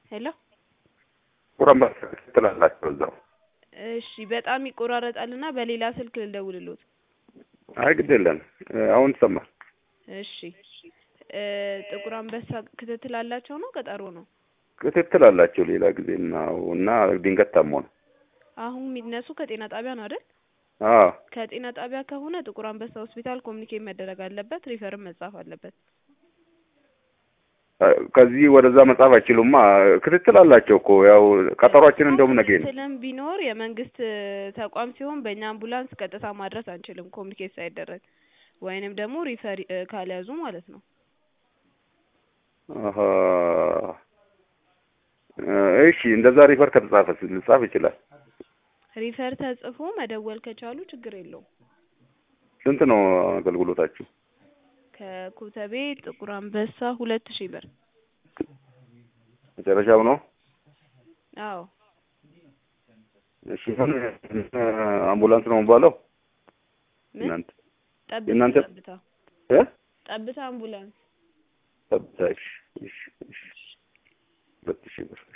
ሄሎ ቁረምባስ ትላላቸው እዛው። እሺ በጣም ይቆራረጣልና በሌላ ስልክ ልደውልሎት። አይ ግድ የለም አሁን ይሰማል። እሺ እ ጥቁር አንበሳ ክትትል አላቸው ነው ቀጠሮ ነው? ክትትል አላቸው ሌላ ጊዜ እና እና ድንገት ታሞ ነው። አሁን የሚነሱ ከጤና ጣቢያ ነው አይደል? አዎ ከጤና ጣቢያ ከሆነ ጥቁር አንበሳ ሆስፒታል ኮሚኒኬት መደረግ አለበት፣ ሪፈርም መጻፍ አለበት። ከዚህ ወደዛ መጻፍ አይችሉማ። ክትትል አላቸው እኮ ያው ቀጠሯችን እንደውም ነገ ነው። ክትትልም ቢኖር የመንግስት ተቋም ሲሆን በእኛ አምቡላንስ ቀጥታ ማድረስ አንችልም ኮሚኒኬት ሳይደረግ ወይንም ደግሞ ሪፈር እ ካልያዙ ማለት ነው። አሀ እሺ እንደዛ ሪፈር ከተጻፈስ ልጻፍ ይችላል። ሪፈር ተጽፎ መደወል ከቻሉ ችግር የለውም። ስንት ነው አገልግሎታችሁ? ከኮተቤ ጥቁር አንበሳ ሁለት ሺህ ብር። መጨረሻው ነው? አዎ እሺ ምን አምቡላንስ ነው የሚባለው? ምን እናንተ ጠብታ የእናንተ- ጠብታ እ ጠብታ አምቡላንስ ጠብታ እሺ እሺ እሺ ሁለት ሺህ ብር